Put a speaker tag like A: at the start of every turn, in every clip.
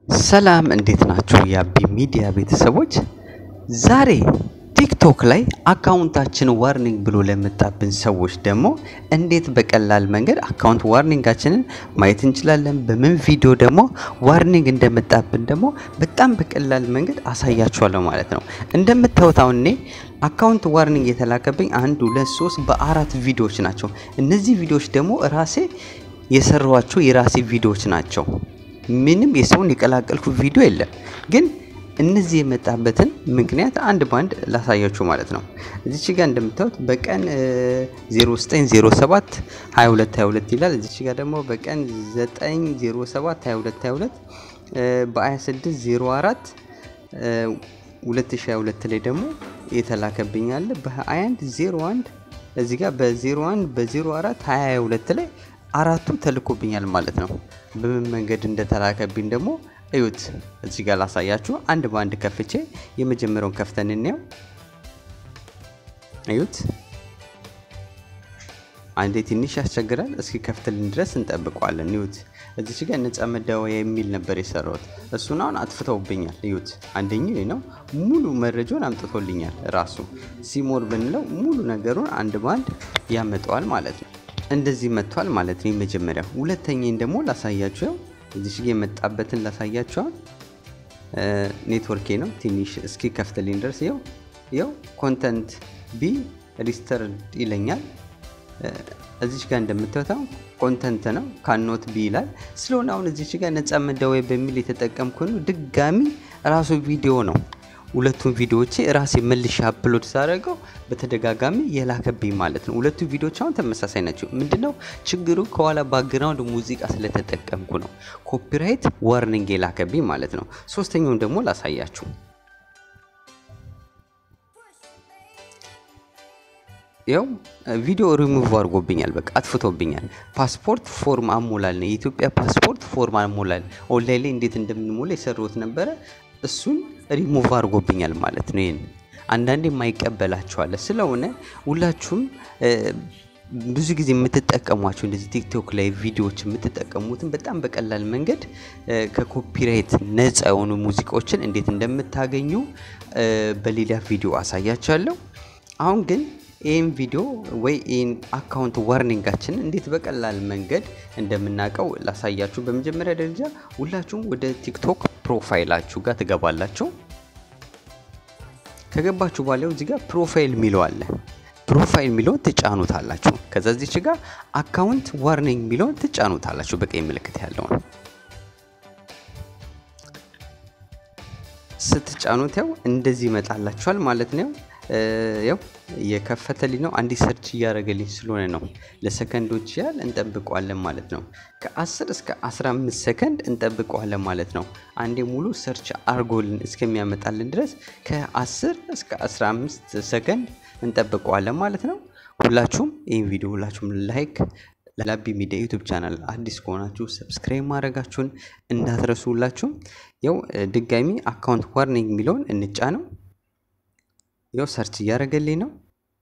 A: ሰላም እንዴት ናችሁ? የአቢ ሚዲያ ቤተሰቦች፣ ዛሬ ቲክቶክ ላይ አካውንታችን ዋርኒንግ ብሎ ለመጣብን ሰዎች ደግሞ እንዴት በቀላል መንገድ አካውንት ዋርኒንጋችንን ማየት እንችላለን፣ በምን ቪዲዮ ደግሞ ዋርኒንግ እንደመጣብን ደግሞ በጣም በቀላል መንገድ አሳያችኋለሁ ማለት ነው። እንደምታዩት አሁን እኔ አካውንት ዋርኒንግ የተላከብኝ አንድ ሁለት ሶስት በአራት ቪዲዮዎች ናቸው። እነዚህ ቪዲዮዎች ደግሞ ራሴ የሰራኋቸው የራሴ ቪዲዮዎች ናቸው። ምንም የሰውን የቀላቀልኩ ቪዲዮ የለም። ግን እነዚህ የመጣበትን ምክንያት አንድ ባንድ ላሳያችሁ ማለት ነው። እዚች ጋር እንደምታዩት በቀን 0907 22 22 ይላል። እዚች ጋር ደግሞ በቀን 907 22 22 በ26 04 2022 ላይ ደግሞ የተላከብኝ አለ በ21 01 እዚህ ጋር በ01 በ04 22 ላይ አራቱ ተልኮብኛል ማለት ነው። በምን መንገድ እንደተላከብኝ ደግሞ እዩት። እዚህ ጋር ላሳያችሁ። አንድ በአንድ ከፍቼ የመጀመሪያውን ከፍተን እንየው። እዩት። አንዴ ትንሽ ያስቸግራል። እስኪ ከፍትልን ድረስ እንጠብቀዋለን። እዩት። እዚች ጋር ነፃ መደወያ የሚል ነበር የሰራሁት። እሱን አሁን አጥፍተውብኛል። እዩት። አንደኛው ነው ሙሉ መረጃውን አምጥቶልኛል። ራሱ ሲሞር ብንለው ሙሉ ነገሩን አንድ በአንድ ያመጣዋል ማለት ነው። እንደዚህ መጥቷል ማለት ነው። የመጀመሪያ ሁለተኛን ደግሞ ላሳያችሁ። እዚህ ጋ የመጣበትን ላሳያችኋል። ኔትወርኬ ነው ትንሽ እስኪ ከፍትልኝ ድረስ ይው ይው ኮንተንት ቢ ሪስተርድ ይለኛል። እዚች ጋር እንደምታዩት ኮንተንት ነው ካኖት ቢ ይላል። ስለሆነ አሁን እዚች ጋር ነፃ መደወያ በሚል የተጠቀምኩ ነው። ድጋሚ ራሱ ቪዲዮ ነው ሁለቱም ቪዲዮዎቼ ራሴ መልሼ አፕሎድ ሳደርገው በተደጋጋሚ የላከብኝ ማለት ነው። ሁለቱ ቪዲዮዎች አሁን ተመሳሳይ ናቸው። ምንድነው ችግሩ? ከኋላ ባክግራውንድ ሙዚቃ ስለተጠቀምኩ ነው ኮፒራይት ዋርኒንግ የላከብኝ ማለት ነው። ሶስተኛውን ደግሞ ላሳያችሁ። ያው ቪዲዮ ሪሙቭ አድርጎብኛል። በቃ አጥፍቶብኛል። ፓስፖርት ፎርም አሞላል ነው የኢትዮጵያ ፓስፖርት ፎርም አሞላል። ኦንላይን ላይ እንዴት እንደምንሞላ የሰሩት ነበረ እሱን ሪሙቭ አድርጎብኛል ማለት ነው። ይህን አንዳንዴ የማይቀበላቸዋለ ስለሆነ ሁላችሁም ብዙ ጊዜ የምትጠቀሟቸው እንደዚህ ቲክቶክ ላይ ቪዲዮዎች የምትጠቀሙትን በጣም በቀላል መንገድ ከኮፒራይት ነፃ የሆኑ ሙዚቃዎችን እንዴት እንደምታገኙ በሌላ ቪዲዮ አሳያችኋለሁ። አሁን ግን ይህን ቪዲዮ ወይ ይህን አካውንት ዋርኒንጋችንን እንዴት በቀላል መንገድ እንደምናውቀው ላሳያችሁ። በመጀመሪያ ደረጃ ሁላችሁም ወደ ቲክቶክ ፕሮፋይላችሁ ጋር ትገባላችሁ። ከገባችሁ በኋላ እዚህ ጋር ፕሮፋይል የሚለው አለ። ፕሮፋይል የሚለውን ትጫኑታላችሁ። ከዛ እዚች ጋር አካውንት ዋርኒንግ የሚለውን ትጫኑታላችሁ። በቀይ ምልክት ያለውን ስትጫኑት ያው እንደዚህ ይመጣላችኋል ማለት ነው። ያው የከፈተልኝ ነው። አንዲት ሰርች እያደረገልኝ ስለሆነ ነው። ለሰከንዶች ያህል እንጠብቀዋለን ማለት ነው። ከ10 እስከ 15 ሰከንድ እንጠብቀዋለን ማለት ነው። አንዴ ሙሉ ሰርች አርጎልን እስከሚያመጣልን ድረስ ከ10 እስከ 15 ሰከንድ እንጠብቀዋለን ማለት ነው። ሁላችሁም ይህን ቪዲዮ ሁላችሁም ላይክ ለአቢ ሚዲያ ዩቱብ ቻናል አዲስ ከሆናችሁ ሰብስክራይብ ማድረጋችሁን እንዳትረሱ። ሁላችሁም ያው ድጋሚ አካውንት ዋርኒንግ የሚለውን እንጫ ነው ያው ሰርች እያደረገልኝ ነው።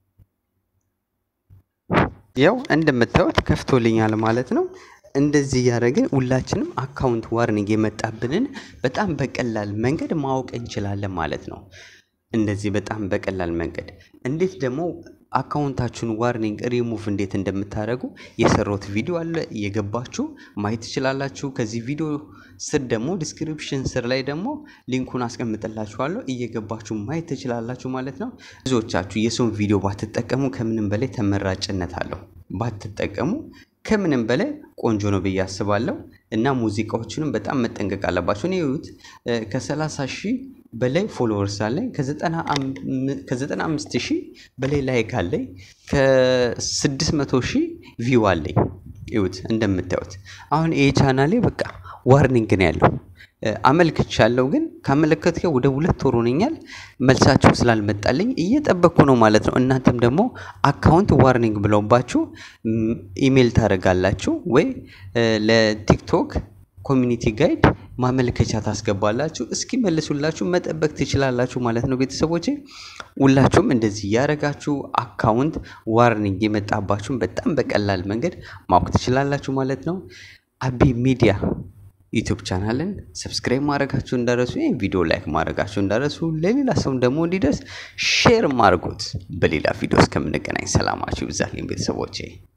A: ያው እንደምታዩት ከፍቶልኛል ማለት ነው። እንደዚህ እያደረግን ሁላችንም አካውንት ዋርኒንግ የመጣብንን በጣም በቀላል መንገድ ማወቅ እንችላለን ማለት ነው። እንደዚህ በጣም በቀላል መንገድ እንዴት ደግሞ አካውንታችሁን ዋርኒንግ ሪሙቭ እንዴት እንደምታደርጉ የሰራሁት ቪዲዮ አለ። እየገባችሁ ማየት ትችላላችሁ። ከዚህ ቪዲዮ ስር ደግሞ ዲስክሪፕሽን ስር ላይ ደግሞ ሊንኩን አስቀምጥላችኋለሁ። እየገባችሁ ማየት ትችላላችሁ ማለት ነው። ብዙዎቻችሁ የሰውን ቪዲዮ ባትጠቀሙ ከምንም በላይ ተመራጭነት አለው። ባትጠቀሙ ከምንም በላይ ቆንጆ ነው ብዬ አስባለሁ። እና ሙዚቃዎችንም በጣም መጠንቀቅ አለባቸው። እኔ ይሁት ከ30 ሺህ በላይ ፎሎወርስ አለኝ። ከ95 ሺህ በላይ ላይክ አለኝ። ከ600 ሺህ ቪው አለኝ። ይሁት እንደምታዩት አሁን ይሄ ቻናሌ በቃ ዋርኒንግ ነው ያለው። አመልክቻለሁ ግን ካመለከትከው ወደ ሁለት ወር ሆነኛል። መልሳችሁ ስላልመጣልኝ እየጠበቅኩ ነው ማለት ነው። እናንተም ደግሞ አካውንት ዋርኒንግ ብለውባችሁ ኢሜይል ታደርጋላችሁ ወይ ለቲክቶክ ኮሚኒቲ ጋይድ ማመልከቻ ታስገባላችሁ። እስኪ መልሱላችሁ መጠበቅ ትችላላችሁ ማለት ነው። ቤተሰቦቼ ሁላችሁም እንደዚህ እያደረጋችሁ አካውንት ዋርኒንግ የመጣባችሁን በጣም በቀላል መንገድ ማወቅ ትችላላችሁ ማለት ነው። አቢ ሚዲያ ዩቱብ ቻናልን ሰብስክራይብ ማድረጋችሁ እንዳረሱ፣ ይህን ቪዲዮ ላይክ ማድረጋችሁ እንዳረሱ፣ ለሌላ ሰውም ደግሞ እንዲደርስ ሼር ማድርጎት። በሌላ ቪዲዮ እስከምንገናኝ ሰላማችሁ ይብዛልኝ ቤተሰቦቼ።